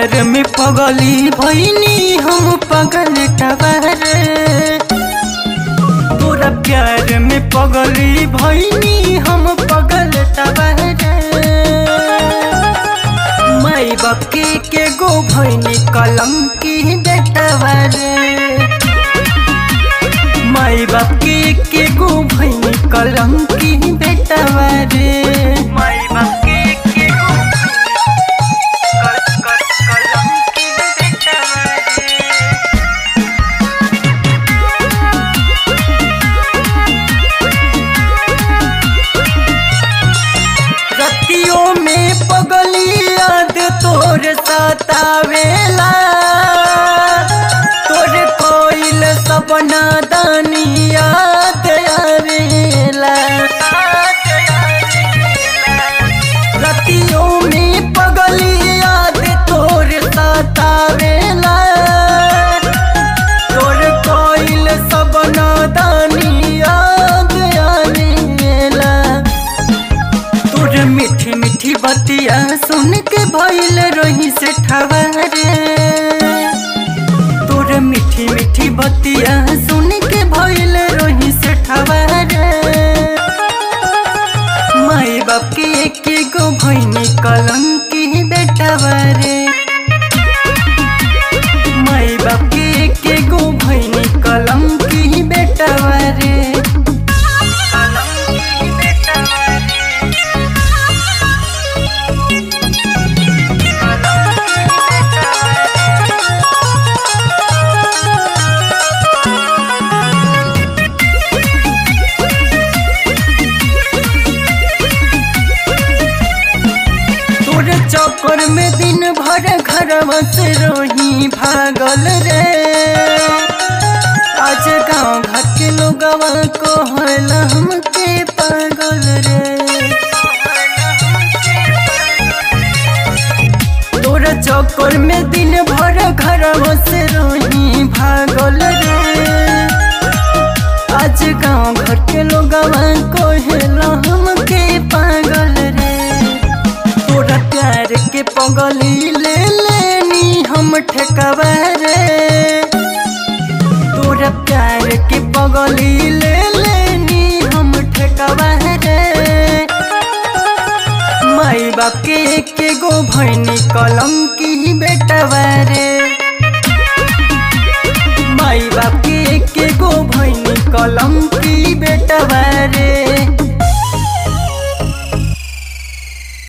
प्यार में पगली भैनी हम पगल टवर तोरा प्यार में पगली भैनी हम पगल टवर माई बाप के के गो भैनी कलम की बेटवर माई बाप के के गो भैनी कलम की बेटवर माई बाप के के गो कलम की बेटवर रतियों में पगली याद तोर सतावेला तोर कोइल सपना दानी याद आवेला रतियों में पगली याद तोर सतावेला तोर कोइल सपना दानी याद आवेला तोर मीठी मीठी बतिया सुन के भइल रही से ठवरे तोर मीठी मीठी बतिया सुन के भइल रही से ठवरे माई बाप के एक गो भैनी कलम की बेटवरे माई बाप के एक गो भैनी कलम की बेटवरे कलम की बेटवरे तोरे चक्कर में दिन भर घर से रोही भागल रे आज गाँव घर के लोगवा कहल हमके पागल रे तोरे चक्कर में दिन भर घर से रोही भागल रे आज गाँव घर के लोगवा कहल हमके पागल रे तोरा प्यार के पगली ले लेनी हम ठेकवा रे तोरा प्यार के पगली ले लेनी हम ठेकवा रे माई बाप के एक गो भैनी कलम की बेटवा रे माई बाप के एक गो भैनी कलम की